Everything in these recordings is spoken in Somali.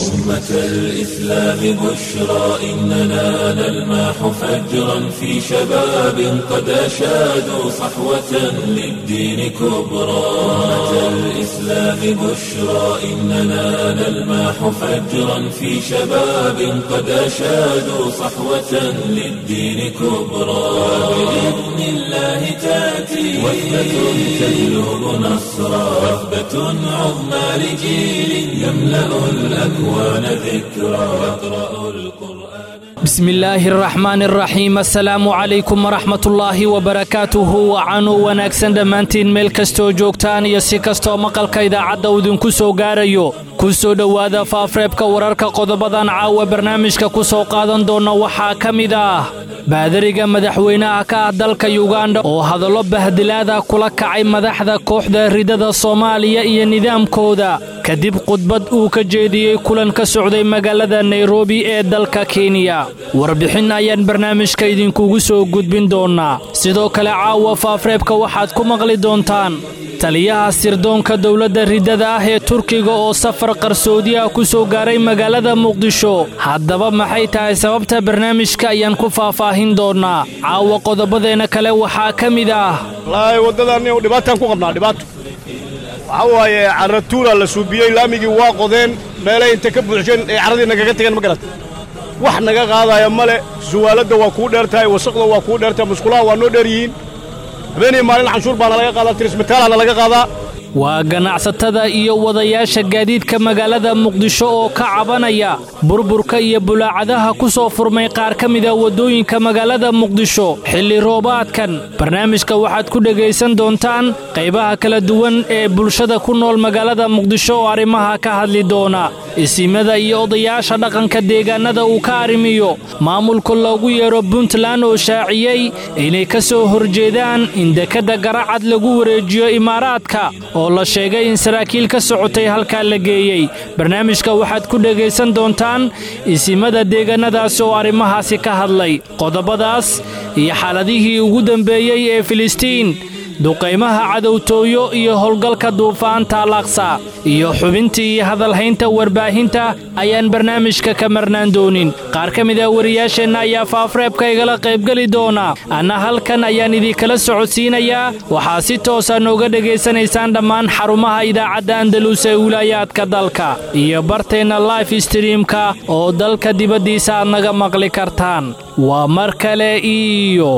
أمة الإسلام بشرى إننا نلمح فجرا في شباب قد أشادوا صحوة للدين كبرى أمة الإسلام بشرى إننا نلمح فجرا في شباب قد أشادوا صحوة للدين كبرى بإذن الله تأتي وثبة تجلب نصرا وثبة عظمى لجيل يملأ الأكوان ذكرا يقرأ القرآن بسم الله الرحمن الرحيم assalaamu calaykum waraxmatullaahi wabarakaatuhu wacanuu wanaagsan dhammaantiin meel kastoo joogtaan iyo si kastoo maqalka idaacadda uu idinku soo gaarayo ku soo dhowaada faafreebka wararka qodobadan caawa barnaamijka ku soo qaadan doona waxaa ka mid ah baadariga madaxweynaha ka ah dalka yuganda oo hadallo bahdilaada kula kacay madaxda kooxda ridada soomaaliya iyo nidaamkooda kadib khudbad uu ka jeediyey kulan ka socday magaalada nairobi ee dalka kenya warbixin ayaan barnaamijka idinkugu soo gudbin doonnaa sidoo kale caawa faafreebka waxaad ku maqli doontaan taliyaha sirdoonka dowladda riddada ah ee turkiga oo safar qarsoodi ah ku soo gaaray magaalada muqdisho haddaba maxay tahay sababta barnaamijka ayaan ku faahfaahin doonnaa caawa qodobadeenna kale waxaa ka mid ah wallaahi waddadaanni dhibaataan ku qabnaa dhibaato waxaa waaye carratuulaa la suubiyey laamigii waa qodeen meelay inta ka buuxsheen ee carradii nagaga tageen ma garat wax naga qaadaya male suwaaladda waa kuu dheer tahay wasaqda waa kuu dheer tahay musqulaha waa noo dheer yihiin habeenii maalin canshuur baana laga qaadaa tirismataalaana laga qaadaa waa ganacsatada iyo wadayaasha gaadiidka magaalada muqdisho oo ka cabanaya burburka iyo bulaacadaha ku soo furmay qaar ka mida waddooyinka magaalada muqdisho xilli roobaadkan barnaamijka waxaad ku dhegaysan doontaan qaybaha kala duwan ee bulshada ku nool magaalada muqdisho oo arrimaha ka hadli doona isimada iyo odayaasha dhaqanka deegaannada uu ka arrimiyo maamulka loogu yeero puntland oo shaaciyey inay ka soo horjeedaan in dekadda garacad lagu wareejiyo imaaraadka oo la sheegay in saraakiil ka socotay halkaa la geeyey barnaamijka waxaad ku dhegaysan doontaan isimada deegaannadaasi oo arrimahaasi ka hadlay qodobadaas iyo xaaladihii ugu dambeeyey ee filistiin duqaymaha cadowtooyo iyo howlgalka duufaanta alaqsa iyo xubintii iyo hadalhaynta warbaahinta ayaan barnaamijka ka marnaan doonin qaar ka mid ah wariyaasheenna ayaa faafreebka igala qaybgeli doona anna halkan ayaan idinkala socodsiinayaa waxaa si toosa nooga dhegaysanaysaan dhammaan xarumaha idaacadda andalus ee wilaayaadka dalka iyo barteenna life streamka oo dalka dibaddiisa aad naga maqli kartaan waa mar kale iyo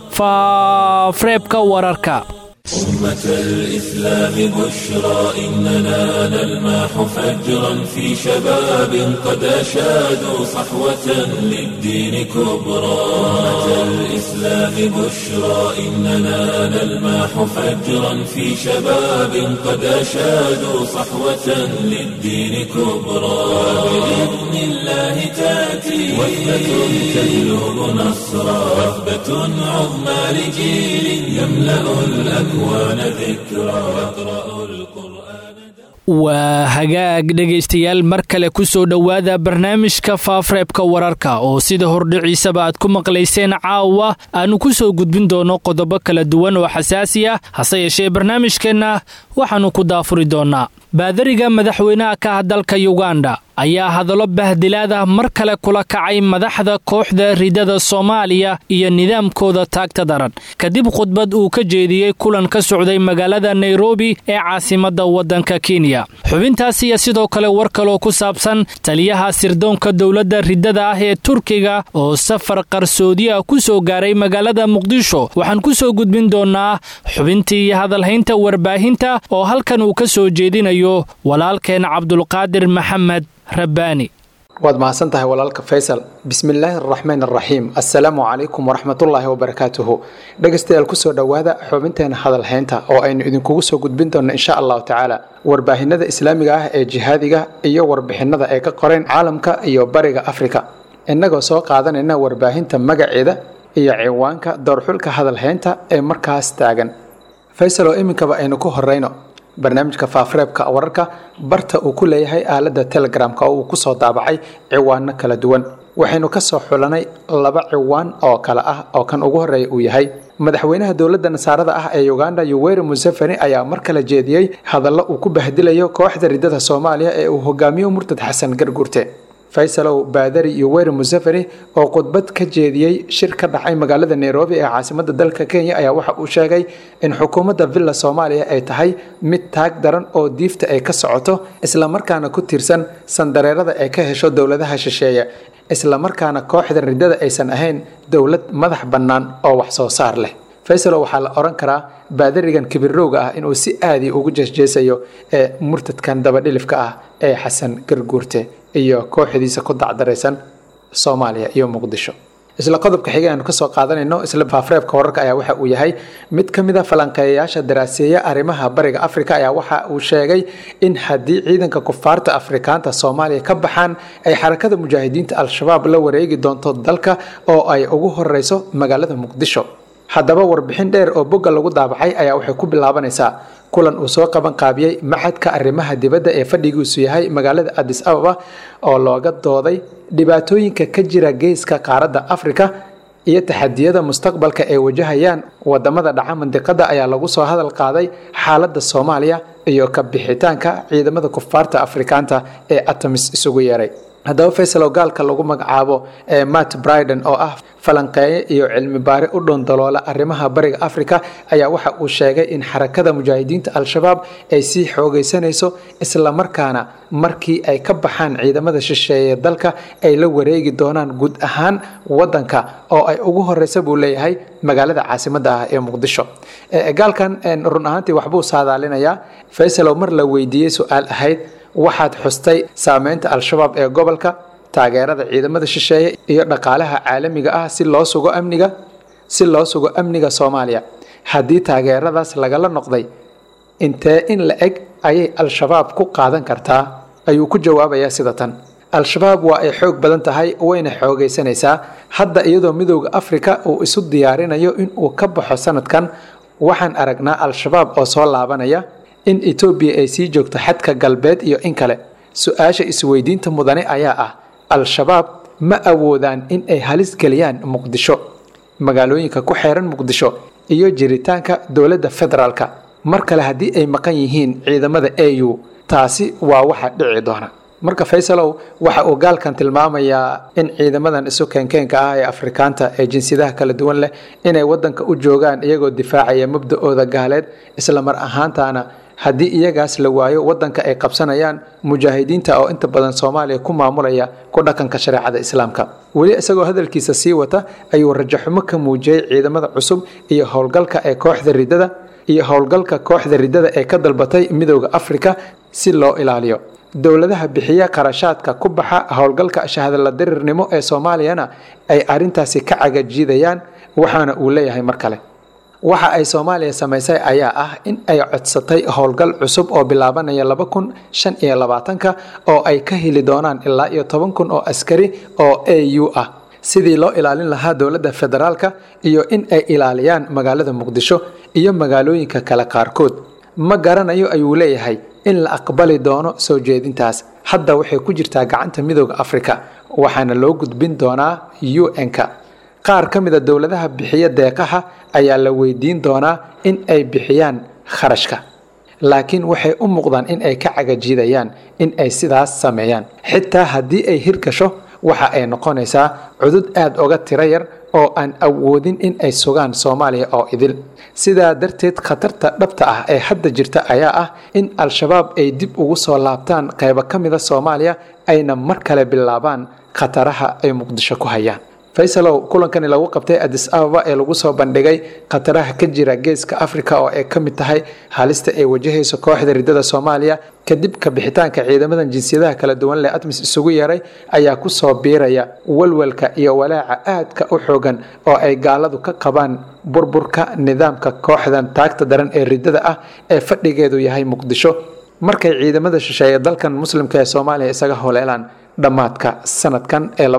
faafreebka wararka أمة الإسلام بشرى إننا نلمح فجرا في شباب قد أشادوا صحوة للدين كبرى أمة الإسلام بشرى إننا نلمح فجرا في شباب قد أشادوا صحوة للدين كبرى بإذن الله تأتي وثبة تجلب نصرا وثبة عظمى لجيل يملأ الأكوان waa hagaag dhegaystayaal mar kale ku soo dhowaada barnaamijka faafreebka wararka oo sida hordhiciisaba aad ku maqlayseen caawa aannu ku soo gudbin doono qodobo kala duwan oo xasaasi ah hase yeeshee barnaamijkeenna waxaannu ku daafuri doonnaa baadariga madaxweynaha ka ah dalka yuganda ayaa hadallo bahdilaad ah mar kale kula kacay madaxda kooxda ridada soomaaliya iyo nidaamkooda taagta daran kadib khudbad uu ka jeediyey kulan ka socday magaalada nairobi ee caasimadda waddanka kenya xubintaas iyo sidoo kale war kaloo ku saabsan taliyaha sirdoonka dowladda ridada ah ee turkiga oo safar qarsoodi ah ku soo gaaray magaalada muqdisho waxaan ku soo gudbin doonnaa xubintii iyo hadalhaynta warbaahinta oo halkan uu ka soo jeedinayo walaalkeen cabdulqaadir maxamed rabbaani waad mahadsan tahay walaalka faysal bismillaahi araxmaan araxiim assalaamu calaykum waraxmatullaahi wabarakaatuhu dhegaystayaal kusoo dhowaada xubinteena hadalhaynta oo aynu idinkugu soo gudbin doonno insha allahu tacaala warbaahinada islaamiga ah ee jihaadiga iyo warbixinada ay ka qoreen caalamka iyo bariga afrika innagoo soo qaadanayna warbaahinta magaceeda iyo ciwaanka doorxulka hadalhaynta ee markaas taagan faysal oo iminkaba aynu ku horeyno barnaamijka faafareebka wararka barta uu ku leeyahay aaladda telegramka oo uu kusoo daabacay ciwaano kala duwan waxaynu ka soo xulanay laba ciwaan oo kale ah oo kan ugu horreeya uu yahay madaxweynaha dowladda nasaarada ah ee uganda yuweri museveni ayaa mar kale jeediyey hadallo uu ku bahdilayo kooxda riddada soomaaliya ee uu hogaamiyo murtad xasan garguurte faysalow baadari yuweri museveni oo khudbad ka jeediyey shir ka dhacay magaalada nairobi ee caasimada dalka kenya ayaa waxa uu sheegay in xukuumadda villa soomaaliya ay tahay mid taag daran oo diifta ay ka socoto islamarkaana ku tiirsan sandareerada ay ka hesho dowladaha shisheeye islamarkaana kooxda riddada aysan ahayn dowlad madax bannaan oo wax soo saar leh faysalow waxaa la odhan karaa baadarigan kibirowga ah inuu si aadii ugu jeesjeesayo ee murtadkan dabadhilifka ah ee xasan garguurte iyo kooxdiisa ku dacdaraysan soomaaliya iyo muqdisho isla qodobka xiga aanu kasoo qaadanayno isla faafreebka wararka ayaa waxa uu yahay mid ka mid a falanqeeyayaasha daraaseeya arrimaha bariga afrika ayaa waxa uu sheegay in haddii ciidanka kufaarta afrikaanta soomaaliya ka baxaan ay xarakada mujaahidiinta al-shabaab la wareegi doonto dalka oo ay ugu horeyso magaalada muqdisho haddaba warbixin dheer oo bogga lagu daabacay ayaa waxay ku bilaabanaysaa kulan uu soo qaban qaabiyey maxadka arrimaha dibadda ee fadhigiisu yahay magaalada adis ababa oo looga dooday dhibaatooyinka ka jira geeska qaaradda afrika iyo taxadiyada mustaqbalka ay wajahayaan wadamada dhaca mandiqada ayaa lagu soo hadal qaaday xaaladda soomaaliya iyo ka bixitaanka ciidamada kufaarta afrikaanta ee atamis isugu yeeray haddaba faysalow gaalka lagu magacaabo ee matt briden oo ah falanqeeye iyo cilmi baare u dhoondaloola arrimaha bariga afrika ayaa waxa uu sheegay in xarakada mujaahidiinta al-shabaab ay sii xoogaysanayso islamarkaana markii ay ka baxaan ciidamada shisheeye dalka ay la wareegi doonaan guud ahaan wadanka oo ay ugu horeysa buu leeyahay magaalada caasimada ah ee muqdisho gaalkan run ahaantii waxbuu saadaalinayaa faysalow mar la weydiiyey su-aal ahayd waxaad xustay saameynta al-shabaab ee gobolka taageerada ciidamada shisheeye iyo dhaqaalaha caalamiga ah si loo sugo amniga si loo sugo amniga soomaaliya haddii taageeradaas lagala noqday intee in la eg ayay al-shabaab ku qaadan kartaa ayuu ku jawaabayaa sida tan al-shabaab waa ay xoog badan tahay wayna xoogaysanaysaa hadda iyadoo midooda afrika uu isu diyaarinayo inuu ka baxo sanadkan waxaan aragnaa al-shabaab oo soo laabanaya in etoobiya ay sii joogto xadka galbeed iyo in kale su-aasha isweydiinta mudane ayaa ah al-shabaab ma awoodaan in ay halis geliyaan muqdisho magaalooyinka ku xeeran muqdisho iyo jiritaanka dowladda federaalka mar kale haddii ay maqan yihiin ciidamada a u taasi waa waxa dhici doona marka faysalow waxa uu gaalkan tilmaamayaa in ciidamadan isu keenkeenka ah ee afrikaanta ee jinsiyadaha kala duwan leh inay wadanka u joogaan iyagoo difaacaya mabda-ooda gaaleed isla mar ahaantaana haddii iyagaas la waayo wadanka ay qabsanayaan mujaahidiinta oo inta badan soomaaliya ku maamulaya ku dhaqanka shareecada islaamka weli isagoo hadalkiisa sii wata ayuu rajaxumo ka muujiyey ciidamada cusub iyo howlgalka ee kooxda riddada iyo howlgalka kooxda riddada ee ka dalbatay midooda afrika si loo ilaaliyo dowladaha bixiya qarashaadka ku baxa howlgalka shahadala dirirnimo ee soomaaliyana ay arintaasi ka cagajiidayaan waxaana uu leeyahay mar kale waxa ay soomaaliya samaysay ayaa ah in ay codsatay howlgal cusub oo bilaabanaya laba kun shan iyo labaatanka oo ay ka heli doonaan ilaa iyo toban kun oo askari oo a u ah sidii loo ilaalin lahaa dowladda federaalka iyo in ay ilaaliyaan magaalada muqdisho iyo magaalooyinka kale qaarkood ma garanayo ayuu leeyahay in la aqbali doono soo jeedintaas hadda waxay ku jirtaa gacanta midooda afrika waxaana loo gudbin doonaa u n-ka qaar ka mida dowladaha bixiya deeqaha ayaa la weydiin doonaa in ay bixiyaan kharashka laakiin waxay u muuqdaan in ay ka cagajiidayaan in ay sidaas sameeyaan xitaa haddii ay hirgasho waxa ay noqonaysaa cudud aada uga tiro yar oo aan awoodin in ay sugaan soomaaliya oo idil sidaa darteed khatarta dhabta ah ee hadda jirta ayaa ah in al-shabaab ay dib ugu soo laabtaan qaybo ka mida soomaaliya ayna mar kale bilaabaan khataraha ay muqdisho ku hayaan faysalow kulankani lagu qabtay adis ababa ee lagu soo bandhigay khataraha ka jira geeska afrika oo ay ka mid tahay halista ay wajahayso kooxda riddada soomaaliya kadib ka bixitaanka ciidamadan jinsiyadaha kala duwan leh atmis isugu yeeray ayaa ku soo biiraya walwalka iyo walaaca aadka u xoogan oo ay gaaladu ka qabaan burburka nidaamka kooxdan taagta daran ee riddada ah ee fadhigeedu yahay muqdisho markay ciidamada shisheeye dalkan muslimka ee soomaaliya isaga holeelaan dhammaadka sanadkan ee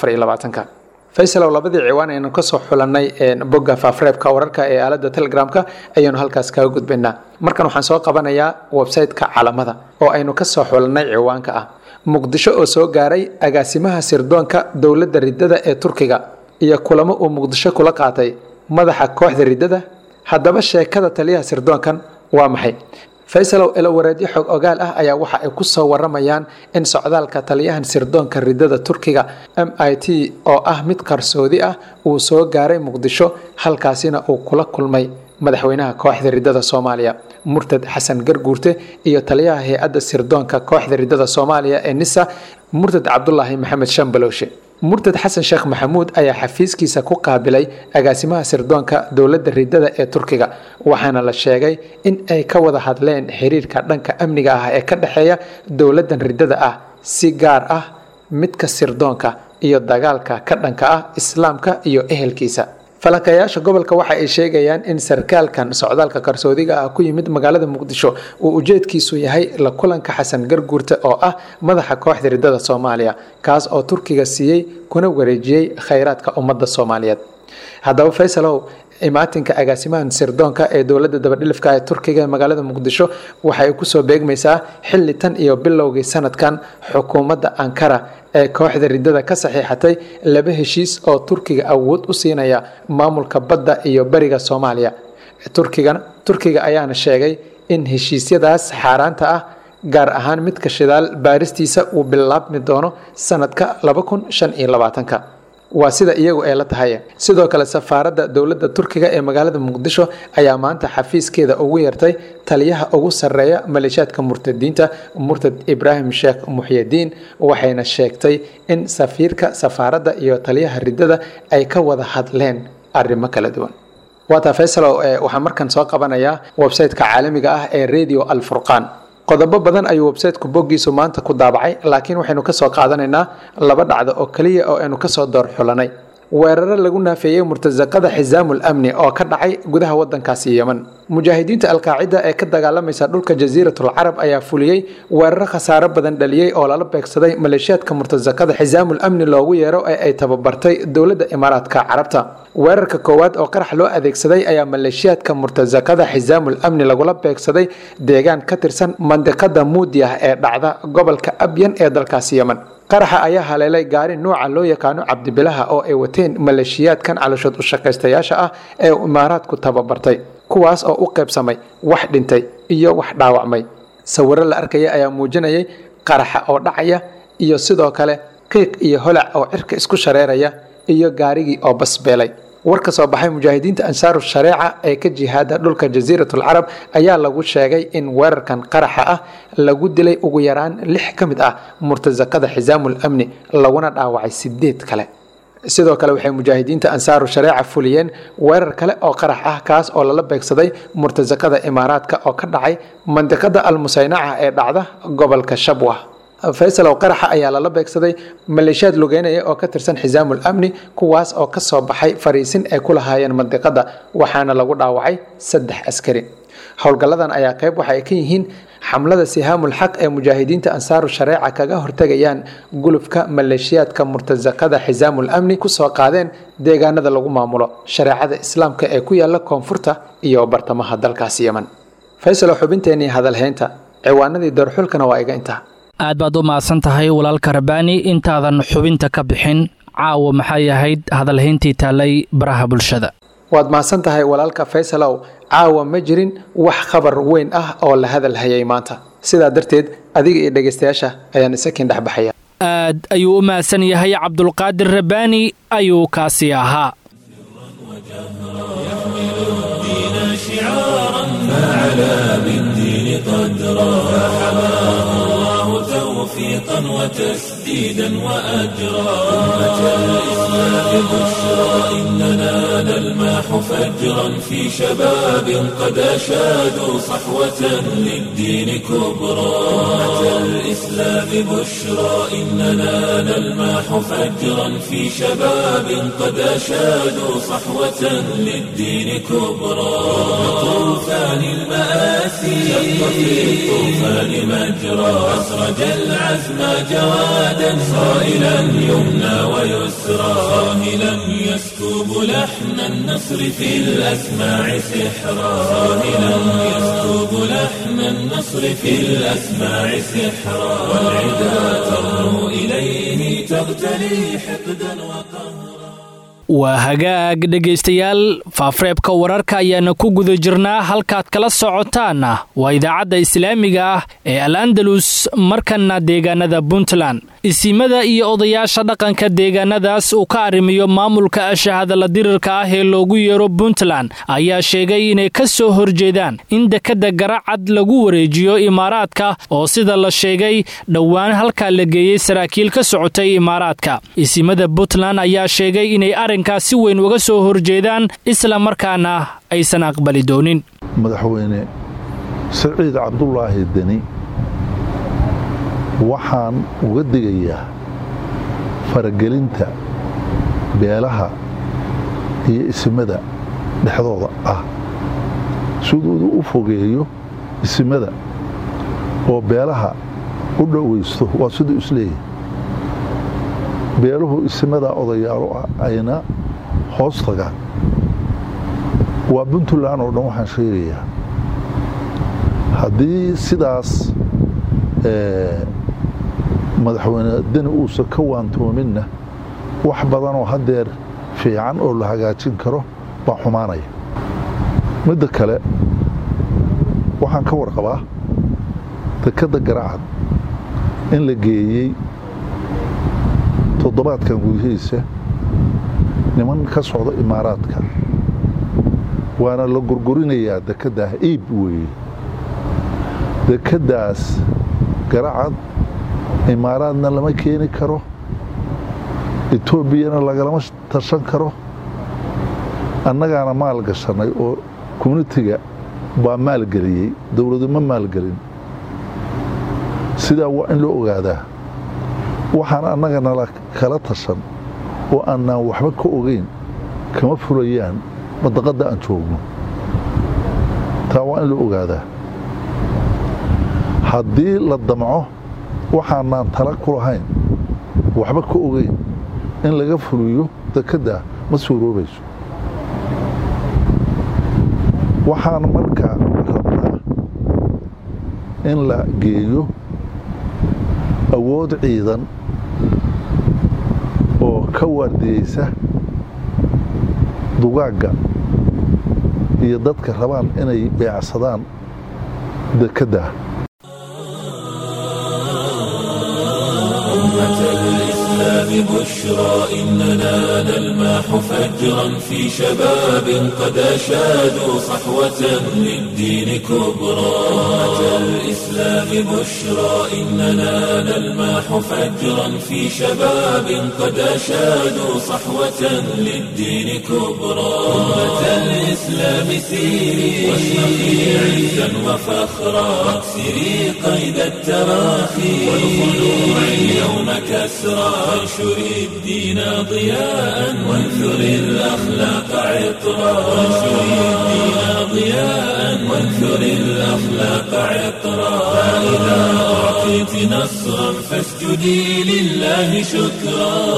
faysalow labadii ciwaan aynu kasoo xulanay bogga faafreebka wararka ee aalada telegramka ayaanu halkaas kaga gudbaynaa markan waxaan soo qabanayaa website-ka calamada oo aynu kasoo xulanay ciwaanka ah muqdisho oo soo gaaray agaasimaha sirdoonka dowladda riddada ee turkiga iyo kulamo uu muqdisho kula qaatay madaxa kooxda riddada haddaba sheekada taliyaha sirdoonkan waa maxay faysalow elowareedyo xog ogaal ah ayaa waxa ay ku soo waramayaan in socdaalka taliyahan sirdoonka riddada turkiga m i t oo ah mid qarsoodi ah uu soo gaaray muqdisho halkaasina uu kula kulmay madaxweynaha kooxda riddada soomaaliya murtad xasan garguurte iyo taliyaha hay-adda sirdoonka kooxda riddada soomaaliya ee nisa murtad cabdulaahi maxamed shambalowshe murtad xasan sheekh maxamuud ayaa xafiiskiisa ku qaabilay agaasimaha sirdoonka dowladda riddada ee turkiga waxaana la sheegay in ay ka wada hadleen xiriirka dhanka amniga ah ee ka dhexeeya dowladdan riddada ah si gaar ah midka sirdoonka iyo dagaalka ka dhanka ah islaamka iyo ehelkiisa falankayaasha gobolka waxa ay sheegayaan in sarkaalkan socdaalka qarsoodiga ah ku yimid magaalada muqdisho uu ujeedkiisu yahay la kulanka xasan garguurte oo ah madaxa kooxda riddada soomaaliya kaas oo turkiga siiyey kuna wareejiyey khayraadka ummadda soomaaliyeed haddaba faysalow imaatinka agaasimahan sirdoonka ee dowladda dabadhilifka ee turkiga ee magaalada muqdisho waxay kusoo beegmaysaa xilli tan iyo bilowgii sanadkan xukuumadda ankara ee kooxda riddada ka saxiixatay laba heshiis oo turkiga awood u siinaya maamulka badda iyo beriga soomaaliya turkigana turkiga ayaana sheegay in heshiisyadaas xaaraanta ah gaar ahaan midka shidaal baaristiisa uu bilaabmi doono sanadka ka waa sida iyagu ay la tahay sidoo kale safaaradda dowladda turkiga ee magaalada muqdisho ayaa maanta xafiiskeeda ugu yeertay taliyaha ugu sarreeya maleeshiyaadka murtadiinta murtad ibraahim sheekh muxyidiin waxayna sheegtay in safiirka safaaradda iyo taliyaha riddada ay ka wada hadleen arrimo kala duwan waata faysalow waxaa markan soo qabanayaa websayteka caalamiga ah ee radio alfurqaan qodobo badan ayuu websayteku boggiisu maanta ku daabacay laakiin waxaynu ka soo qaadanaynaa laba dhacdo oo keliya oo aynu kasoo door xulanay weeraro lagu naafeeyey murtasaqada xisaamul amni oo ka dhacay gudaha wadankaasi yeman mujaahidiinta alqaacida ee ka dagaalamaysa dhulka jasiiratul carab ayaa fuliyey weeraro khasaaro badan dhaliyey oo lala beegsaday maleeshiyaadka murtasaqada xisaamul amni loogu yeero ee ay tababartay dowladda imaaraadka carabta weerarka koowaad oo qarax loo adeegsaday ayaa maleeshiyaadka murtasaqada xisaamul amni lagula beegsaday deegaan ka tirsan mandiqada muudiyah ee dhacda gobolka abyan ee dalkaasi yeman qaraxa ayaa haleelay gaari nuuca loo yaqaano cabdibilaha oo ay wateen maleeshiyaadkan calooshood u shaqaystayaasha ah ee imaaraadku tababartay kuwaas oo u qaybsamay wax dhintay iyo wax dhaawacmay sawiro la arkaya ayaa muujinayay qaraxa oo dhacaya iyo sidoo kale qiiq iyo holac oo cirka isku shareeraya iyo gaarigii oo basbeelay war ka soo baxay mujaahidiinta ansaaru shareeca ee ka jihaada dhulka jasiiratul carab ayaa lagu sheegay in weerarkan qaraxa ah lagu dilay ugu yaraan lix ka mid ah murtasaqada xisaamul amni laguna dhaawacay sideed kale sidoo kale waxay mujaahidiinta ansaaru shareeca fuliyeen weerar kale oo qarax ah kaas oo lala beegsaday murtasaqada imaaraadka oo ka dhacay mandiqada almusaynaca ee dhacda gobolka shabwah faysalow qaraxa ayaa lala beegsaday maleeshiyaad lugeynaya oo ka tirsan xisaamul amni kuwaas oo ka soo baxay fariisin ay ku lahaayeen mandiqada waxaana lagu dhaawacay saddex askari howlgalladan ayaa qayb waxa ay ka yihiin xamlada sihaamul xaq ee mujaahidiinta ansaaru shareeca kaga hortegayaan gulufka maleeshiyaadka murtasaqada xisaamul amni kusoo qaadeen deegaanada lagu maamulo shareecada islaamka ee ku yaala koonfurta iyo bartamaha dalkaasi yeman faysalow xubinteenii hadalhaynta ciwaanadii darxulkana waa iga intaa aad baad u mahadsan tahay walaalka rabaani intaadan xubinta ka bixin caawa maxay ahayd hadalhayntii taallay baraha bulshada waad mahadsan tahay walaalka faysalow caawa ma jirin wax khabar weyn ah oo la hadal hayay maanta sidaa darteed adiga iyo dhegaystayaasha ayaan isakiin dhexbaxaya aad ayuu u mahadsan yahay cabdulqaadir rabaani ayuu kaasi ahaa توفيقا وتسديدا وأجرا أمة الإسلام بشرى إننا نلماح فجرا في شباب قد أشادوا صحوة للدين كبرى أمة الإسلام بشرى إننا نلماح فجرا في شباب قد أشادوا صحوة للدين كبرى طوفان المآسي شق في الطوفان مجرى أسرج العالم العزم جوادا صائلا يمنى ويسرى صاهلا يسكب لحن النصر في الأسماع سحرا صاهلا يسكب لحن النصر في الأسماع سحرا والعدا ترنو إليه تغتلي حقدا وقهرا waa hagaag dhegaystayaal faafreebka wararka ayaana ku guda jirnaa halkaad kala socotaanna waa idaacadda islaamiga ah ee al andalus markanna deegaanada puntland isimada iyo odayaasha dhaqanka deegaanadaas uu ka arrimiyo maamulka ashahadala dirirka ah ee loogu yeero puntland ayaa sheegay inay ka soo horjeedaan in dekadda garacad lagu wareejiyo imaaraadka oo sida la sheegay dhowaan halkaa la geeyey saraakiil ka socotay imaaraadka isimada puntland ayaa sheegay inay arrinkaas si weyn uga soo horjeedaan isla markaana aysan aqbali doonin madaxweyne saciid cabdulaahi deni waxaan uga digayaa faragelinta beelaha iyo isimada dhexdooda ah siduu u fogeeyo isimada oo beelaha u dhowaysto waa siduu isleeyahay beeluhu isimadaa odayaalo ah ayna hoos tagaan waa puntland oo dhan waxaan sheegayaa haddii sidaas madaxweyne deni uusan ka waantoominna wax badanoo haddeer fiican oo la hagaajin karo baa xumaanaya midda kale waxaan ka warqabaa dekadda garacad in la geeyey toddobaadkan gudihiisa niman ka socda imaaraadka waana la gurgurinayaa dekeddaah iib weeye dekeddaas garacad imaaraadna lama keeni karo etoobiyana lagalama tashan karo annagaana maal gashannay oo communitiga baa maalgeliyey dowladu ma maalgelin sidaa waa in loo ogaadaa waxaan annaga nala kala tashan oo annaan waxba ka ogayn kama fulayaan madaqadda aan joogno taa waa in loo ogaadaa haddii la damco waxaanaan tala ku lahayn waxba ka ogayn in laga fuliyo dekeddaa ma suuroobayso waxaan markaa rabnaa in la geeyo awood ciidan oo ka waardiyeysa dugaagga iyo dadka rabaan inay beecsadaan dekeddaa بشرى إننا نلماح فجرا في شباب قد أشادوا صحوة للدين كبرى أمة الإسلام بشرى إننا نلماح فجرا في شباب قد أشادوا صحوة للدين كبرى أمة الإسلام سيري واشرقي عزا وفخرا واكسري قيد التراخي والخلوع اليوم كسرى وانشر الدين ضياء وانثر الأخلاق عطرا وانشر الدين ضياء وانثر الأخلاق عطرا فإذا أعطيت نصرا فاسجدي لله شكرا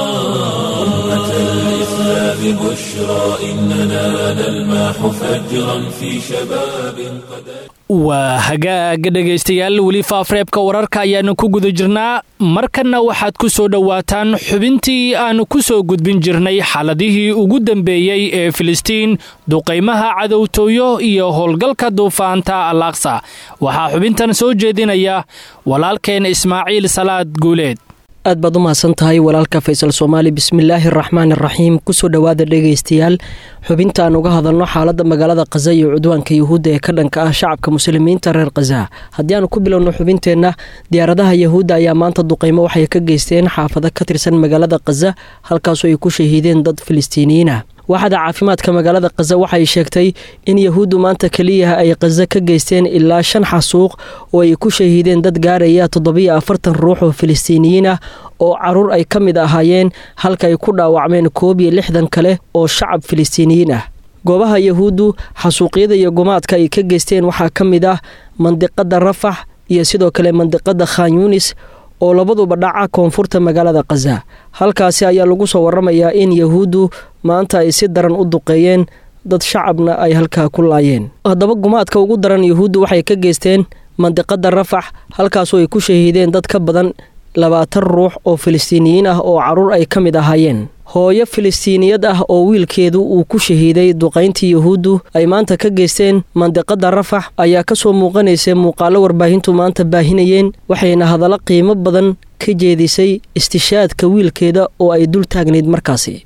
أمة الإسلام بشرى إننا نلماح فجرا في شباب قد waa hagaaga dhegaystayaal weli faafreebka wararka ayaanu ku guda jirnaa markanna waxaad ku soo dhowaataan xubintii aanu ku soo gudbin jirnay xaaladihii ugu dambeeyey ee filistiin duqaymaha cadowtooyo iyo howlgalka duufaanta al aqsa waxaa xubintan soo jeedinaya walaalkeen ismaaciil salaad guuleed aad baad u mahadsan tahay walaalka faysal soomaali bismillaahi araxmaan araxiim kusoo dhowaada dhegaystayaal xubinta aan uga hadalno xaaladda magaalada khaza iyo cudwaanka yuhuudda ee ka dhanka ah shacabka muslimiinta reer khaza haddii aanu ku bilowno xubinteenna diyaaradaha yahuudda ayaa maanta duqaymo waxay ka geysteen xaafado ka tirsan magaalada khaza halkaasoo ay ku shahiideen dad filistiiniyiin ah waaxda caafimaadka magaalada khaza waxay sheegtay in yahuuddu maanta keliya ay khaza ka geysteen ilaa shan xasuuq oo ay ku shahiideen dad gaaraya toddobiyo afartan ruux oo filistiiniyiin ah oo caruur ay ka mid ahaayeen halka ay ku dhaawacmeen koob iyo lixdan kale oo shacab filistiiniyiin ah goobaha yahuuddu xasuuqyada iyo gumaadka ay ka geysteen waxaa ka mid ah mandiqada rafax iyo sidoo kale mandiqada khan yunis oo labaduba dhaca koonfurta magaalada khaza halkaasi ayaa lagu soo waramayaa in yahuuddu maanta ay si daran u duqeeyeen dad shacabna ay halkaa ku laayeen haddaba gumaadka ugu daran yahuuddu waxay ka geysteen mandiqada rafax halkaasoo ay ku shahiideen dad ka badan labaatan ruux oo filistiiniyiin ah oo carruur ay ka mid ahaayeen hooyo filistiiniyad ah oo wiilkeedu uu ku shahiiday duqayntii yahuuddu ay maanta ka geysteen mandiqada rafax ayaa ka soo muuqanaysay muuqaallo warbaahintu maanta baahinayeen waxayna hadallo qiimo badan ka jeedisay istishaadka wiilkeeda oo ay dul taagnayd markaasi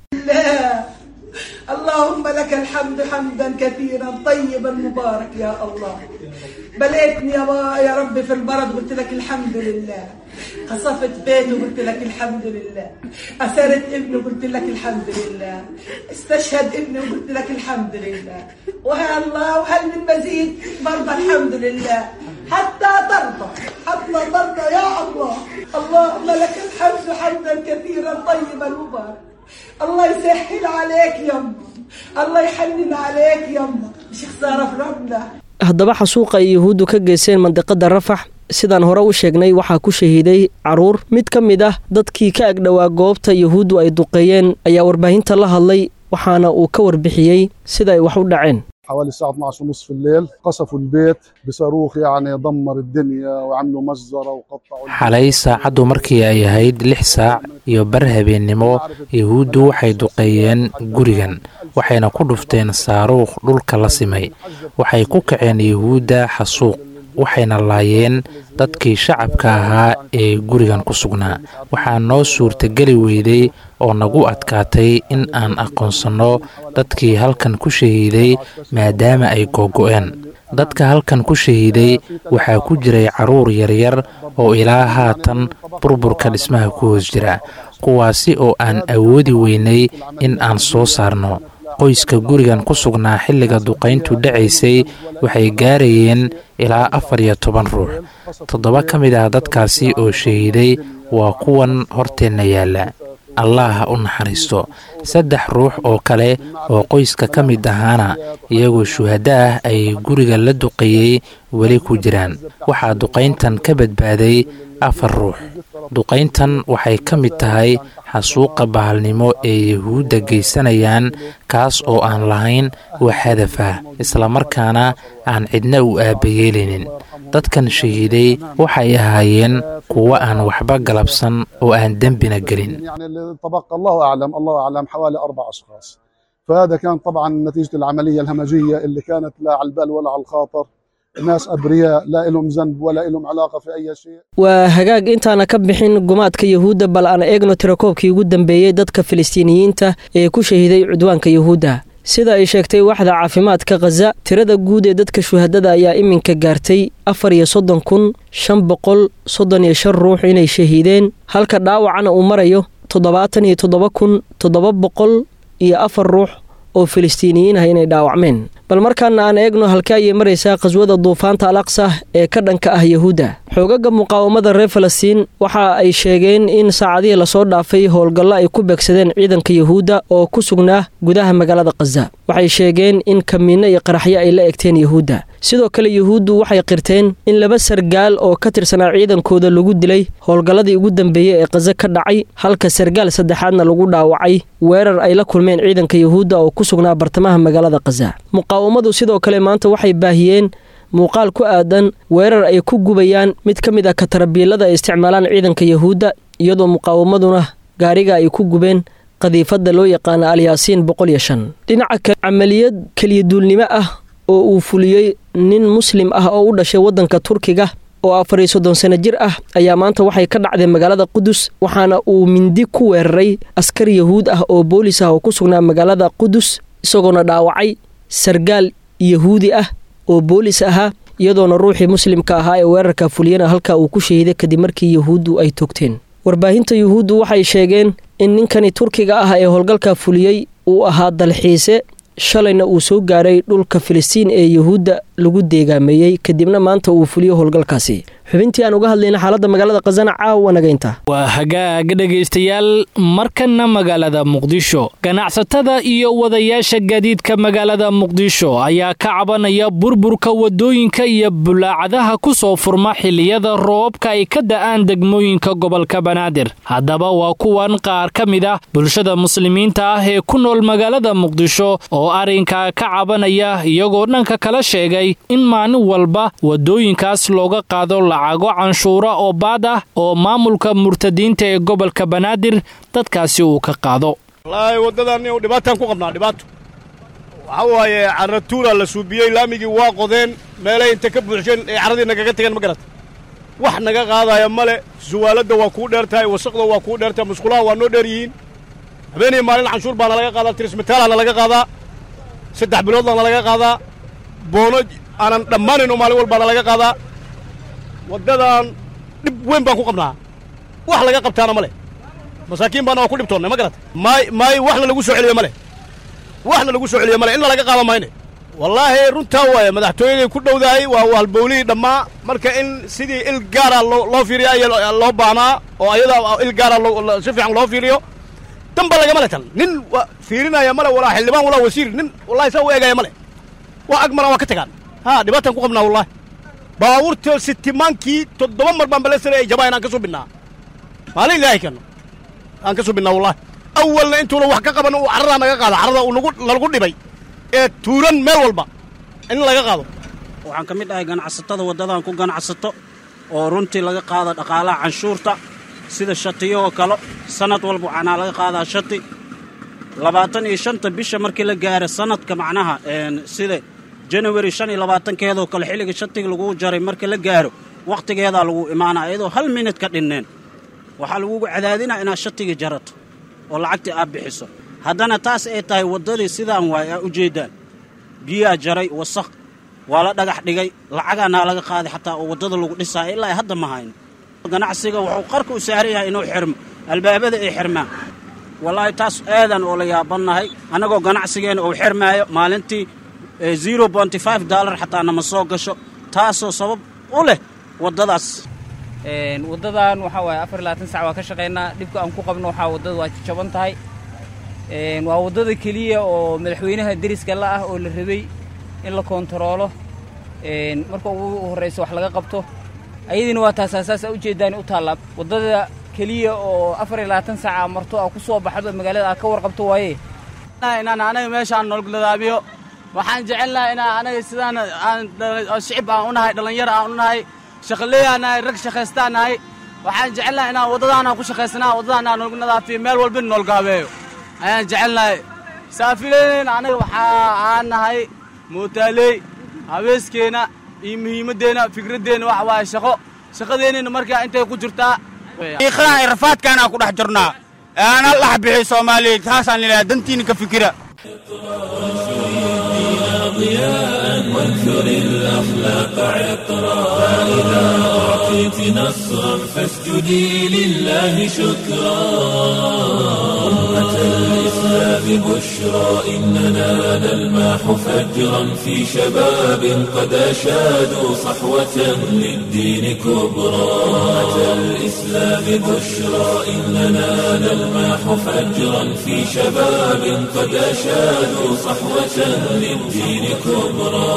اللهم لك الحمد حمدا كثيرا طيبا مبارك يا الله بليتني يا, يا رب في المرض قلت لك الحمد لله قصفت بيته قلت لك الحمد لله أسرت ابنه قلت لك الحمد لله استشهد ابنه قلت لك الحمد لله ويا الله وهل من مزيد برضه الحمد لله حتى ترضى حتى ترضى يا الله اللهم لك الحمد حمدا كثيرا طيبا مبارك الله يسهل عليك يما الله يحنن عليك يما مش خساره في ربنا haddaba xasuuqa ay yahuuddu ka geysteen mandiqada rafax sidaan hore u sheegnay waxaa ku shahiiday caruur mid ka mid ah dadkii ka agdhowaa goobta yahuuddu ay duqeeyeen ayaa warbaahinta la hadlay waxaana uu ka warbixiyey sida ay wax u dhaceen حوالي الساعة 12 ونص في الليل قصفوا البيت بصاروخ يعني دمر الدنيا وعملوا مجزرة وقطعوا xalay saacaddu markii ay ahayd lix saac iyo bar habeennimo yahuuddu waxay duqeeyeen gurigan waxayna ku dhufteen saaruukh dhulka la simay waxay ku kaceen yahuudda xasuuq waxayna laayeen dadkii shacabka ahaa ee gurigan ku sugnaa waxaa noo suurtageli weyday oo nagu adkaatay in aan aqoonsanno dadkii halkan ku shahiiday maadaama ay googo'een dadka halkan ku shahiiday waxaa ku jiray carruur yaryar oo ilaa haatan burburka dhismaha ku hoos jira kuwaasi oo aan awoodi weynay in aan soo saarno qoyska gurigan ku sugnaa xilliga duqayntu dhacaysay waxay gaarayeen ilaa afar iyo toban ruux toddoba ka mid ah dadkaasi oo shahiiday waa kuwan horteenna yaalla allah ha u naxariisto saddex ruux oo kale oo qoyska ka mid ahaana iyagoo shuhaddo ah ay guriga la duqeeyey weli ku jiraan waxaa duqayntan ka badbaaday afar ruux duqayntan waxay ka mid tahay xasuuqa bahalnimo ee yahuudda geysanayaan kaas oo aan lahayn wax hadaf ah islamarkaana aan cidna u aabayeelinin dadkan shahiiday waxay ahaayeen kuwo aan waxba galabsan oo aan dembina gelin يعني اللي تبقى الله أعلم الله أعلم حوالي أربع أشخاص فهذا كان طبعا نتيجة العملية الهمجية اللي كانت لا على البال ولا على الخاطر ناس أبرياء لا لهم ذنب ولا لهم علاقة في أي شيء waa hagaag intaana ka bixin gumaadka yahuudda bal aan eegno tirakoobkii ugu dambeeyey dadka filistiiniyiinta ee ku shahiiday cudwaanka yahuudda sida ay sheegtay waxda caafimaadka khaza tirada guud ee dadka shuhadada ayaa iminka gaartay afar iyo soddon kun shan boqol soddon iyo shan ruux inay shahiideen halka dhaawacana uu marayo toddobaatan iyo toddoba kun toddoba boqol iyo afar ruux oo filistiiniyiin ah inay dhaawacmeen bal markaana aan eegno halka ayay maraysaa khaswada duufaanta al aqsa ee ka dhanka ah yahuudda xoogaga muqaawamada reer falastiin waxa ay sheegeen in saacadihii lasoo dhaafay howlgallo ay ku beegsadeen ciidanka yahuudda oo ku sugnaa gudaha magaalada khaza waxay sheegeen in kamiinno iyo qaraxyo ay la egteen yahuudda sidoo kale yahuuddu waxay qirteen in laba sargaal oo ka tirsanaa ciidankooda lagu dilay howlgalladii ugu dambeeyey ee khaza ka dhacay halka sargaal saddexaadna lagu dhaawacay weerar ay la kulmeen ciidanka yahuudda oo ku sugnaa bartamaha magaalada khaza muqaawamadu sidoo kale maanta waxay baahiyeen muuqaal ku aadan weerar ay ku gubayaan mid ka mid ah katarabiilada ay isticmaalaan ciidanka yahuudda iyadoo muqaawamaduna gaariga ay ku gubeen qadiifadda loo yaqaana alyaasiin boqol iyo shan dhinaca kale camaliyad keliyaduulnimo ah oo uu fuliyey nin muslim ah oo u dhashay waddanka turkiga oo afar iyo soddon sano jir ah ayaa maanta waxay ka dhacday magaalada qudus waxaana uu mindi ku weeraray askar yahuud ah oo boolis ah oo ku sugnaa magaalada qudus isagoona dhaawacay sargaal yahuudi ah oo boolis ahaa iyadoona ruuxii muslimka ahaa ee weerarka fuliyana halkaa uu ku shahiiday kadib markii yahuuddu ay togteen warbaahinta yuhuuddu waxay sheegeen in ninkani turkiga ah ee howlgalka fuliyey uu ahaa dalxiise shalayna uu soo gaaray dhulka filistiin ee yahuudda lagu deegaameeyey kadibna maanta uu fuliyo howlgalkaasi xubintii aan uga hadlayna xaaladda magaalada khasana caawa nagaynta waa hagaag dhegaystayaal markana magaalada muqdisho ganacsatada iyo wadayaasha gaadiidka magaalada muqdisho ayaa ka cabanaya burburka wadooyinka iyo bulaacadaha ku soo furma xilliyada roobabka ay ka da'aan degmooyinka gobolka banaadir haddaba waa kuwan qaar ka mid ah bulshada muslimiinta ah ee ku nool magaalada muqdisho oo arrinkaa ka cabanaya iyagoo dhanka kala sheegay in maalin walba wadooyinkaas looga qaado lacago canshuura oo baad ah oo maamulka murtadiinta ee gobolka banaadir dadkaasi uu ka qaado wallaahi waddadan dhibaataan ku qabnaa dhibaato waxaa waaye carratuuraa la suubiyey laamigii waa qodeen meelay inta ka buuxsheen ee carradii nagaga tageen ma garata wax naga qaadaya male suwaaladda waa kuu dheer tahay wasaqda waa kuu dheer tahay musqulaha waa noo dheer yihiin habeenii maalin canshuur baana laga qaadaa tirismitaalaana laga qaadaa saddex biloodna laga qaadaa boono aanan dhammaanayno maalin walbaana laga qaadaa waddadan dhib weyn baan ku qabnaa wax laga qabtaana ma leh masaakiin baana waa ku dhibtoonnay ma garata maay maay waxna lagu soo celiyo ma leh waxna lagu soo celiyo ma leh inna laga qaada mayne wallaahi runtaa waaye madaxtooyaday ku dhowdahay waa halbowlihii dhammaa marka in sidii il gaara loo fiiriyo ayaa loo baahnaa oo ayada il gaara si fiican loo fiiriyo damba lagama le tan nin fiirinaya male walaa xildhibaan walaa wasiir nin wallahi saa u eegaya male waa ag maraa waa ka tagaan ha dhibaataan ku qabnaa wallahi baabuurta sitimaankii toddoba mar baan balesana ay jabaa inaan ka subinnaa maalin ilaahay keenno aan ka subinnaa wallahi awalna intuuna wax ka qaban uu carradaa naga qaada carrada uu nagu nalagu dhibay ee tuuran meel walba in laga qaado waxaan ka mid ahay ganacsatada waddadan ku ganacsato oo runtii laga qaada dhaqaalaha canshuurta sida shatiyahoo kale sannad walba waxaanaa laga qaadaa shati labaatan iyo shanta bisha markii la gaaro sannadka macnaha sida janawari shan iyo labaatankeedoo kale xilliga shatiga lagu jaray marka la gaaro wakhtigeedaa lagu imaanaa iyadoo hal minid ka dhinneen waxaa lagugu cadaadinaa inaad shatiga jarato oo lacagtii aad bixiso haddana taas ay tahay waddadii sidaan waay aa u jeeddaan biyaa jaray wasaq waa la dhagax dhigay lacagaanaa laga qaaday xataa oo waddada lagu dhisaayo ilaa hadda ma hayno ganacsiga wuxuu qarka u saaran yahay inuu xirmo albaabada ay xirmaan wallaahi taas aadan oo la yaabannahay annagoo ganacsigeenna uu xirmaayo maalintii zero bonty five dollar xataa nama soo gasho taasoo sabab u leh waddadaas waddadan waxaa waaye afar labaatan sac waa ka shaqaynaa dhibka aan ku qabno waxaa waddada waa jaban tahay waa waddada keliya oo madaxweynaha deriska la ah oo la rabay in la koontaroolo marka ugu horraysa wax laga qabto ayadiina waa taas aasaasa ujeeddaan u taallaa waddada keliya oo afar iyo labaatan saaca marto aa ku soo baxdo magaalada aa ka warqabto waaye inaan anaga meeshaan nololadaabiyo waxaan jecelnahay inaan anaga sidaan aan shicib aan u nahay dhallinyaro aan u nahay shaqaleeyaan nahay rag shaqaystaan nahay waxaan jecelnahay inaan waddadaanaan ku shaqaysanaa waddadaanaan nologu nadaafiyo meel walba nololgaabeeyo ayaan jecelnahay saafileynayna anaga waxaa aan nahay mootaaley habeeskeenna iyo muhiimaddeenna fikraddeenna waxa waaye shaqo shaqadeennina markaa intay ku jirtaa iiqadaha ay rafaadkaanaa ku dhex jirnaa aana lax bixi soomaaliyeed taasaan ilaa dantiina ka fikira ضياء وانثر الأخلاق عطرا فإذا أعطيت نصرا فاسجدي لله شكرا أمة الإسلام بشرى إننا نلماح فجرا في شباب قد أشادوا صحوة للدين كبرى أمة الإسلام بشرى إننا نلماح فجرا في شباب قد أشادوا صحوة للدين كبرى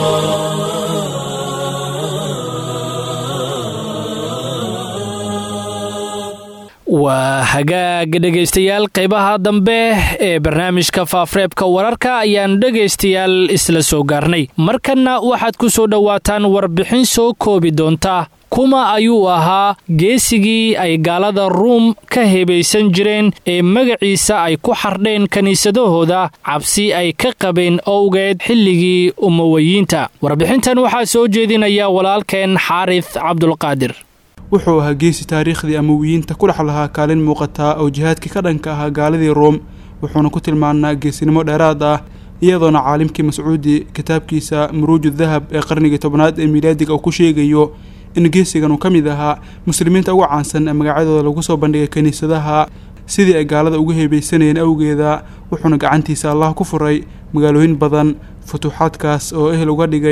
waa hagaag dhegaystayaal qaybaha dambe ee barnaamijka faafreebka wararka ayaan dhegaystayaal isla soo gaarnay markanna waxaad ku soo dhowaataan warbixin soo koobi doonta kuma ayuu ahaa geesigii ay gaalada ruum ka hebaysan jireen ee magaciisa ay ku xardheen kiniisadahooda cabsi ay ka qabeen owgeed xilligii umawayiinta warbixintan waxaa soo jeedinaya walaalkeen xaaris cabdulqaadir wuxuu ahaa geesi taariikhdii amawiyiinta ku dhex lahaa kaalin muuqataa oo jihaadkii ka dhanka ahaa gaaladii room wuxuuna ku tilmaanaa geesinimo dheeraad ah iyadoona caalimkii mascuudi kitaabkiisa muruuju dahab ee qarnigii tobnaad ee miilaadiga uu ku sheegayo in geesigan uu ka mid ahaa muslimiinta ugu caansan ee magacyadooda lagu soo bandhigay kiniisadaha sidii ay gaalada ugu heebeysanayeen awgeeda wuxuuna gacantiisa allah ku furay magaalooyin badan futuuxaadkaas oo ehel uga dhigay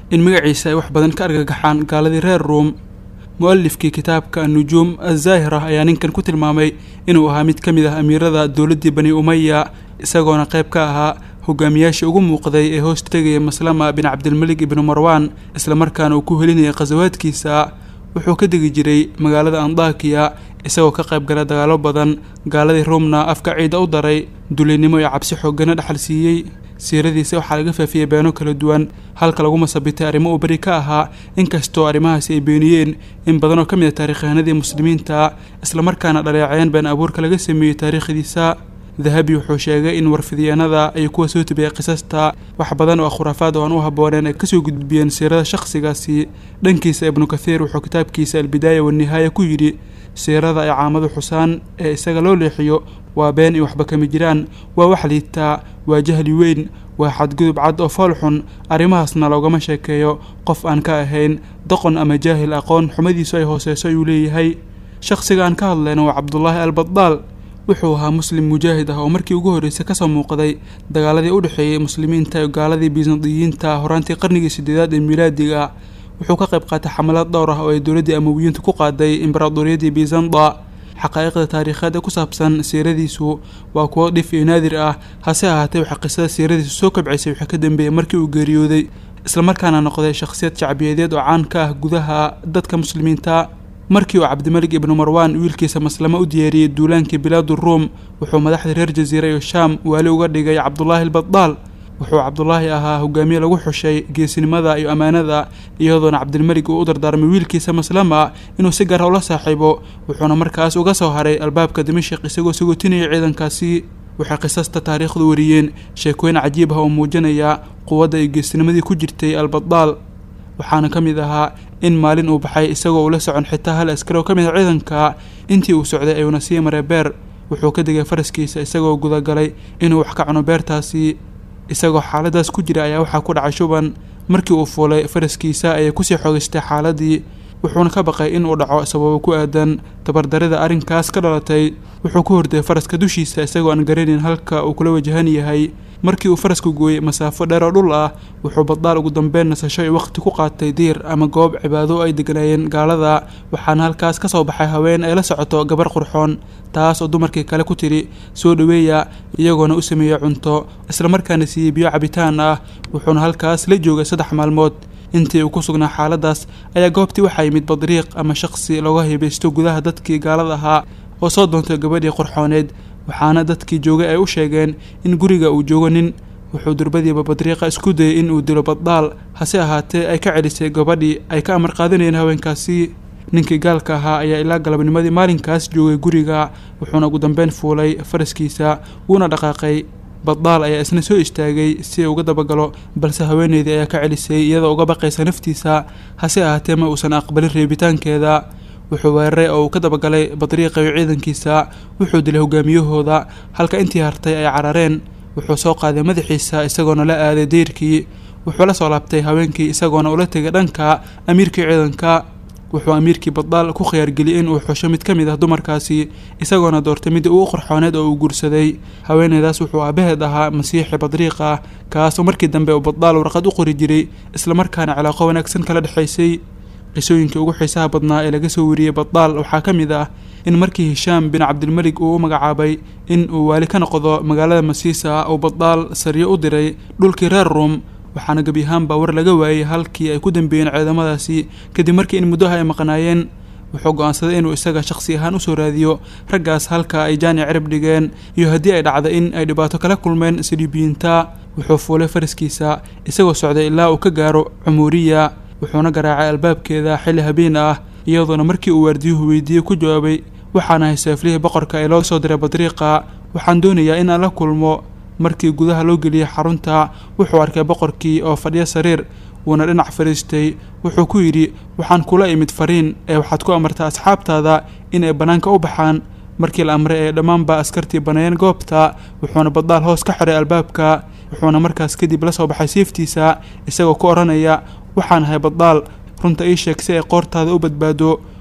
in magaciisa ay wax badan ka argagaxaan gaaladii reer ruum mu-alifkii kitaabka annujuum azaahira ayaa ninkan ku tilmaamay inuu ahaa mid ka mid ah amiirada dowladdii bani umaya isagoona qayb ka ahaa hogaamiyaashii ugu muuqday ee hoos tegaya maslama bin cabdilmalik ibnu marwaan islamarkaana uu ku helinayay khasawaadkiisa wuxuu ka degi jiray magaalada andakiya isagoo ka qayb gala dagaalo badan gaaladii ruumna afka ciida u daray dulinnimo iyo cabsi xoogana dhexal siiyey siiradiisa waxaa laga faafiyey beeno kala duwan halka lagu masabitay arrimo uu beri ka ahaa inkastoo arrimahaasi ay beeniyeen in badan oo ka mid a taarikhyahanadii muslimiinta islamarkaana dhaleeceen been abuurka laga sameeyey taariikhdiisa dahabi wuxuu sheegay in warfidyaanada ay kuwa soo tibiyay qisasta wax badan oo khuraafaad oo aan u habbooneen ay kasoo gudbiyeen siirada shakhsigaasi dhankiisa ibnu kathiir wuxuu kitaabkiisa albidaaya wanihaaya ku yidhi siirada ay caamadu xusaan ee isaga loo leexiyo waa been iyo waxba kama jiraan waa wax liitaa waa jahli weyn waa xadgudub cad oo fool xun arrimahaasna loogama sheekeeyo qof aan ka ahayn doqon ama jaahil aqoon xumadiisu ay hooseyso ayuu leeyahay shakhsiga aan ka hadlayna waa cabdulaahi albadaal wuxuu ahaa muslim mujaahid ah oo markii ugu horreysay kasoo muuqday dagaaladii u dhexeeyey muslimiinta iyo gaaladii bisandiyiinta horaantii qarnigii sideedaad ee milaadiga wuxuu ka qayb qaatay xamalad dhowr ah oo ay dowladdii amawiyiintu ku qaaday imbaraadoriyadii bizanda xaqaa'iqda taariikheed ee ku saabsan siiradiisu waa kuwo dhif iyo naadir ah hase ahaatee waxaa qisada siiradiisu soo kabcaysay waxaa ka dambeeyey markii uu geeriyooday islamarkaana noqday shakhsiyad shacbiyadeed oo caan ka ah gudaha dadka muslimiinta markii uu cabdimalik ibnu marwaan wiilkiisa maslamo u diyaariyey duulaankii bilaadu ruum wuxuu madaxda reer jasiira iyo shaam waali uga dhigay cabdulaahi albadaal wuxuu cabdulaahi ahaa hogaamiye lagu xushay geesinimada iyo ammaanada iyadoona cabdilmalik uu u dardaarmay wiilkiisa maslama inuu si gaara ula saaxiibo wuxuuna markaas uga soo haray albaabka dimashik isagoo sagootinaya ciidankaasi waxay qisasta taariikhdu wariyeen sheekooyin cajiib ah oo muujinaya quwadda iyo geesinimadii ku jirtay albadaal waxaana ka mid ahaa in maalin uu baxay isagoo ula socon xitaa hal askari oo ka mid a ciidanka intii uu socday ayuuna sii maray beer wuxuu ka degay faraskiisa isagoo gudagalay inuu wax ka cuno beertaasi isagoo xaaladaas ku jira ayaa waxaa ku dhacay shuban markii uu fuulay faraskiisa ayay kusii xogeystay xaaladii wuxuuna ka baqay in uu dhaco sababo ku aadan tabardarida arrinkaas ka dhalatay wuxuu ku horday faraska dushiisa isagoo aan garanayn halka uu kula wajahan yahay markii uu farasku gooyey masaafo dheer oo dhul ah wuxuu badaal ugu dambeyn nasasho iyo waqti ku qaatay diir ama goob cibaado ay deganaayeen gaalada waxaana halkaas ka soo baxay haween ay la socoto gabar qurxoon taas oo dumarkii kale ku tidhi soo dhoweeya iyagoona u sameeyey cunto islamarkaana siiyey biyo cabitaan ah wuxuuna halkaas la joogay saddex maalmood intii uu ku sugnaa xaaladaas ayaa goobtii waxaa yimid badriiq ama shaqsi looga hibaysto gudaha dadkii gaalada ahaa oo soo doontay gabadhii qurxooneed waxaana dadkii joogay ay u sheegeen in guriga uu joogo nin wuxuu durbadiiba badriiqa isku dayay in uu dilo baddaal hase ahaatee ay ka celisay gabadhii ay ka amar qaadanayeen haweenkaasi ninkii gaalka ahaa ayaa ilaa galabnimadii maalinkaas joogay guriga wuxuuna ugu dambeyn fuulay faraskiisa wuuna dhaqaaqay baddaal ayaa isna soo istaagay si uga dabagalo balse haweeneydii ayaa ka celisay iyadoo uga baqaysa naftiisa hase ahaatee ma uusan aqbalin reebitaankeeda wuxuu weeraray oo uu ka dabagalay badriiqa iyo ciidankiisa wuxuu dilay hogaamiyahooda halka intii hartay ay carareen wuxuu soo qaaday madaxiisa isagoona la aaday deyrkii wuxuu la soo laabtay haweenkii isagoona ula tegay dhanka amiirkii ciidanka wuxuu amiirkii baddaal ku khiyaargeliyey in uu xusho mid ka mid ah dumarkaasi isagoona doortay midii ugu qorxooneed oo uu guursaday haweeneydaas wuxuu aabaheed ahaa masiixi badriiq ah kaasoo markii dambe uu baddaal warqad u qori jiray islamarkaana cilaaqo wanaagsan kala dhexaysay qisooyinkii ugu xiisaha badnaa ee laga soo wariyey baddaal waxaa ka mid ah in markii hishaam bin cabdilmelig uu u magacaabay in uu waali ka noqdo magaalada masiisa uu baddaal sariyo u diray dhulkii reer ruum waxaana gebi ahaanba war laga waayey halkii ay ku dambeeyeen ciidamadaasi kadib markii in muddaha ay maqnaayeen wuxuu go-aansaday inuu isaga shakhsi ahaan usoo raadiyo raggaas halka ay jaani cirib dhigeen iyo haddii ay dhacda in ay dhibaato kala kulmeen siliibiyiinta wuxuu fuulay faraskiisa isagoo socday ilaa uu ka gaaro cumuuriya wuxuuna garaacay albaabkeeda xilli habeen ah iyadoona markii uu waardiyuhu weydiiyey ku jawaabay waxaan ahay seeflihii boqorka ee loo soo diray badriiqa waxaan doonayaa in aan la kulmo markii gudaha loo geliyey xarunta wuxuu arkay boqorkii oo fadhiyo sariir wuuna dhinac fadhiistay wuxuu ku yidhi waxaan kula imid fariin ee waxaad ku amartaa asxaabtaada in ay bannaanka u baxaan markii la amray ee dhammaanba askartii baneeyeen goobta wuxuuna baddaal hoos ka xiray albaabka wuxuuna markaas kadib la soo baxay siiftiisa isagoo ku odhanaya waxaan ahay baddaal runta ii sheeg si ay qoortaada u badbaado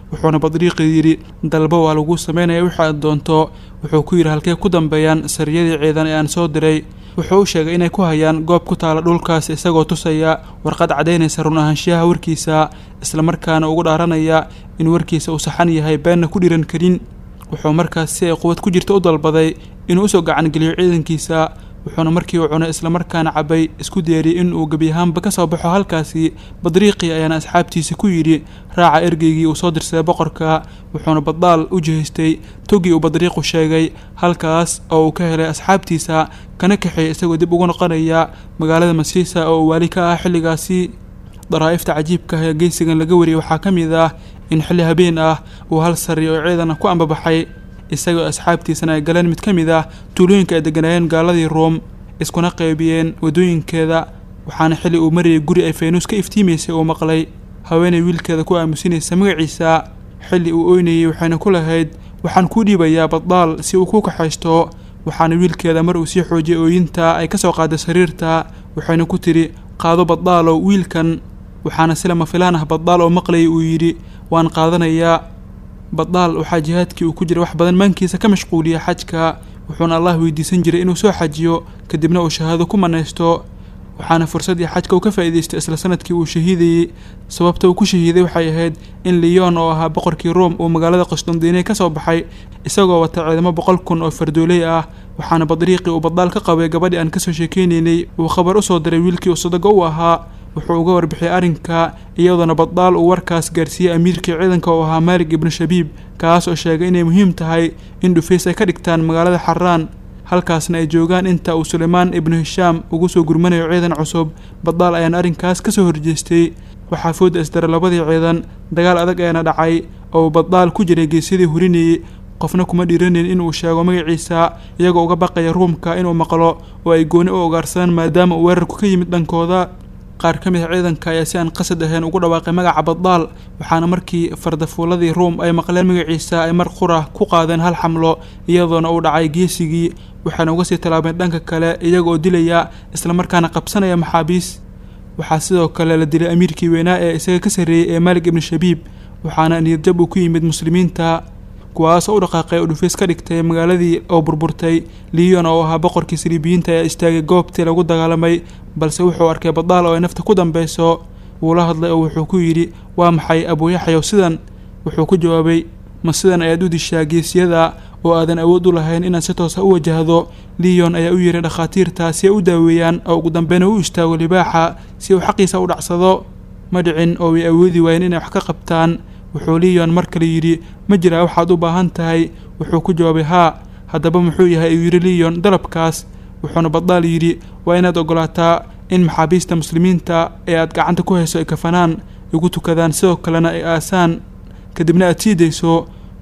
wuxuuna badriiqi yidhi dalba waa lagu samaynaya wixii aad doonto wuxuu ku yidhi halkee ku dambeeyaan sariyadii ciidan ee aan soo diray wuxuu u sheegay inay ku hayaan goob ku taala dhulkaas isagoo tusaya warqad caddaynaysa run ahaanshiyaha warkiisa islamarkaana ugu dhaaranaya in warkiisa uu saxan yahay beenna ku dhiran karin wuxuu markaas si ay quwad ku jirta u dalbaday inuu usoo gacangeliyo ciidankiisa wuxuuna markii uu cunay islamarkaana cabay isku deeriyey in uu gebi ahaanba ka soo baxo halkaasi badriiqii ayaana asxaabtiisa ku yidhi raaca ergeygii uu soo dirsaday boqorka wuxuuna baddaal u jihaystay togii uu badriiqu sheegay halkaas oo uu ka helay asxaabtiisa kana kaxeeyay isagoo dib ugu noqonaya magaalada masiisa oo uu waali ka ah xilligaasi daraa'ifta cajiibka ah ee geysigan laga wariyey waxaa ka mid ah in xilli habeen ah uu hal sari oo ciidan ku ambabaxay isagoo asxaabtiisana ay galeen mid ka mid ah tuulooyinka ay deganaayeen gaaladii room iskuna qaybiyeen waddooyinkeeda waxaana xilli uu marayay guri ay faynuus ka iftiimaysay uu maqlay haweenay wiilkeeda ku aamusinaysa magaciisa xilli uu oynayey waxayna ku lahayd waxaan kuu dhiibayaa baddaal si uu ku kaxaysto waxaana wiilkeeda mar uu sii xoojiyay ooyinta ay ka soo qaaday sariirta waxayna ku tidhi qaado baddaalow wiilkan waxaana si lama filaan ah baddaal oo maqlayay uu yidhi waan qaadanayaa baddaal waxaa jihaadkii uu ku jira wax badan maankiisa ka mashquuliya xajka wuxuuna allah weydiisan jiray inuu soo xajiyo kadibna uu shahaado ku manaysto waxaana fursaddii xajka uu ka faa'iidaystay isla sanadkii uu shahiidayey sababta uu ku shahiiday waxay ahayd in liyon oo ahaa boqorkii room uu magaalada qostondiine ka soo baxay isagoo wata ciidamo boqol kun oo fardooley ah waxaana badriiqii uu baddaal ka qabay gabadhii aan kasoo sheekeynaynay uu khabar u soo diray wiilkii uu sadago u ahaa wuxuu uga warbixiyay arrinka iyadoona baddaal uu warkaas gaarsiiyey amiirkii ciidanka oo ahaa maalig ibnu shabiib kaas oo sheegay inay muhiim tahay in dhufays ay ka dhigtaan magaalada xaraan halkaasna ay joogaan inta uu suleymaan ibnu hishaam ugu soo gurmanayo ciidan cusub baddaal ayaana arrinkaas ka soo horjeestay waxaa fooda isdara labadii ciidan dagaal adag ayaana dhacay oo uu baddaal ku jiray geesyadii hurinayey qofna kuma dhiiranin inuu sheego magaciisa iyagoo uga baqaya ruumka inuu maqlo oo ay gooni u ogaarsadaan maadaama uu weerarku ka yimid dhankooda qaar ka mid a ciidanka ayaa si aan qasad ahayn ugu dhawaaqay magaca baddaal waxaana markii fardafuuladii ruum ay maqleen magaciisa ay mar qura ku qaadeen hal xamlo iyadoona uu dhacay geesigii waxaana uga sii tallaabeen dhanka kale iyaga oo dilaya islamarkaana qabsanaya maxaabiis waxaa sidoo kale la dilay amiirkii weynaa ee isaga ka sarreeyey ee maalig ibnu shabiib waxaana niyadjab uu ku yimid muslimiinta kuwaasoo u dhaqaaqay oo dhufays ka dhigtay magaaladii oo burburtay liyon oo ahaa boqorkii saliibiyiinta ayaa istaagay goobtii lagu dagaalamay balse wuxuu arkay baddaal oo ay nafta ku dambeyso wuu la hadlay oo wuxuu ku yidhi waa maxay abuuyaxyow sidan wuxuu ku jawaabay ma sidan ayaad u dishaa geesiyada oo aadan awood u lahayn inaad si toosa u wajahdo liyon ayaa u yihi dhakhaatiirta si ay u daaweeyaan oo ugu dambeyna u istaago libaaxa si uu xaqiisa u dhacsado ma dhicin oo way awoodi waayeen inay wax ka qabtaan wuxuu liyon mar kale yidhi ma jiraa waxaad u baahan tahay wuxuu ku jawaabay haa haddaba muxuu yahay ayuu yidhi liyon dalabkaas wuxuuna baddaal yidhi waa inaad ogolaataa in maxaabiista muslimiinta ee aad gacanta ku hayso ay kafanaan igu tukadaan sidoo kalena ay aasaan kadibna aad sii dayso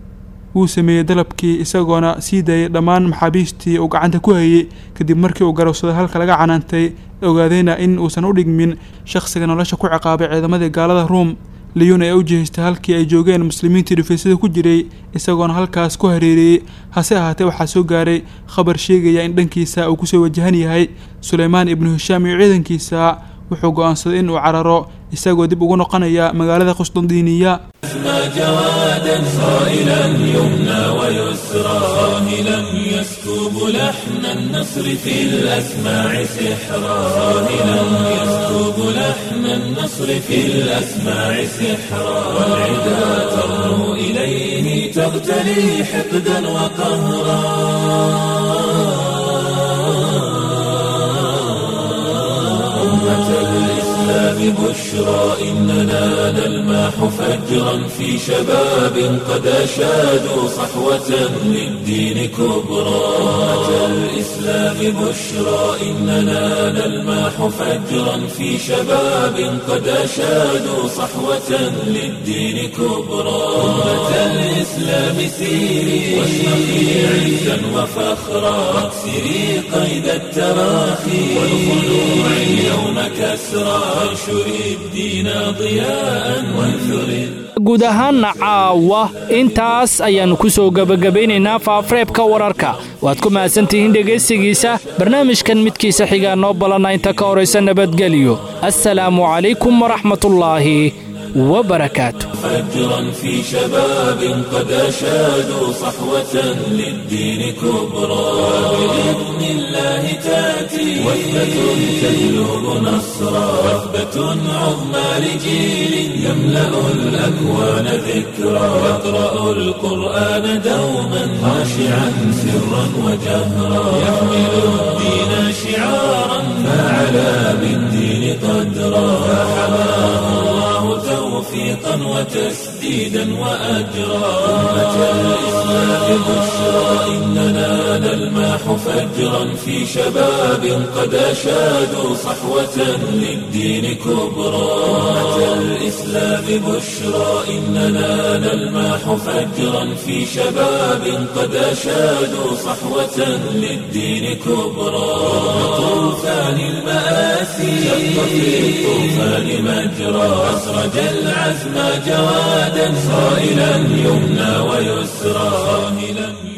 wuu sameeyey dalabkii isagoona sii daayay dhammaan maxaabiistii uu gacanta ku hayey kadib markii uu garowsaday halka laga canaantay ogaadayna in uusan u dhigmin shakhsiga nolosha ku ciqaabay ciidamadii gaalada ruum liyun ayaa u jihaystay halkii ay joogeen muslimiintii dhufaysyada ku jiray isagoona halkaas ku hareereeyey hase ahaatee waxaa soo gaaray khabar sheegaya in dhankiisa uu kusoo wajahan yahay suleymaan ibnu hishaam iyo ciidankiisa wuxuu go'aansaday in uu cararo isagoo dib ugu noqonaya magaalada qusdandiiniya جوادا صائلا يمنى ويسرى صاهلا يسكب لحن النصر في الأسماع سحرا صاهلا يسكب لحن النصر في الأسماع سحرا والعدا ترنو إليه تغتلي حقدا وقهرا أمة الإسلام بشرى إننا نلمح فجرا في شباب قد أشادوا صحوة للدين كبرى أمة الإسلام بشرى إننا نلمح فجرا في شباب قد أشادوا صحوة للدين كبرى أمة الإسلام سيري واشرقي عزا وفخرا واكسري قيد التراخي والخلوع اليوم كسرى وانشري الدين ضياء وانثري guud ahaanna caawa intaas ayaannu ku soo gebagabaynaynaa faafareebka wararka waad ku mahadsantihiin dhegaystigiisa barnaamijkan midkiisa xigaa noo ballanna inta ka horaysa nabadgelyo assalaamu calaykum waraxmatullaahi wabarakaatu فجرا في شباب قد أشادوا صحوة للدين كبرى بإذن الله تأتي وثبة تجلب نصرا وثبة عظمى لجيل يملأ الأكوان ذكرا يقرأ القرآن دوما خاشعا سرا وجهرا يحمل الدين شعارا فعلى بالدين قدرا فحماه الله توفيقا وتسديدا وأجرا أمة الإسلام بشرى إننا نلماح فجرا في شباب قد أشادوا صحوة للدين كبرى أمة الإسلام بشرى إننا نلماح فجرا في شباب قد أشادوا صحوة للدين كبرى طوفان المآسي شق في الطوفان مجرى أسرج العزم جوادا صائلا يمنى ويسرى صاهلا